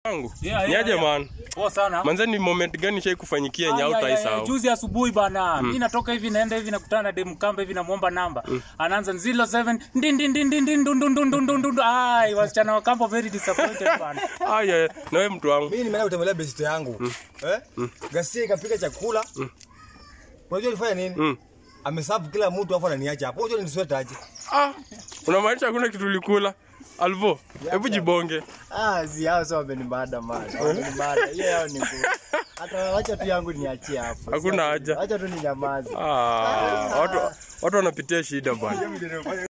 wangu Yeah, yeah, niaje yeah. man Poa sana. manze ni moment gani shai kufanyikia Ah, nyau yeah, yeah, yeah. taisahau Juzi asubuhi bana. Mimi natoka hivi naenda hivi nakutana na dem kamba hivi namuomba namba. Anaanza 07 ndin ndin ndin ndin ndin ndun ndun ndun ndun ndun. Ai, wasichana wa kampo very disappointed bana. aya na wewe mtu wangu Mimi nimeenda kutembelea best yangu. Eh? Gasia ikapika chakula. Unajua alifanya nini? Mm. Amesafu kila mtu afu ananiacha hapo. Unajua nisweta aje? ah unamaanisha hakuna kitu ulikula alvo hebu jibonge Ah, si hao sio wamenibada mada. Wamenibada. Hiyo yao ni ngumu. Hata wacha tu yangu niachie hapo. Hakuna haja. Wacha tu ninyamaze. ah watu watu wanapitia shida bwana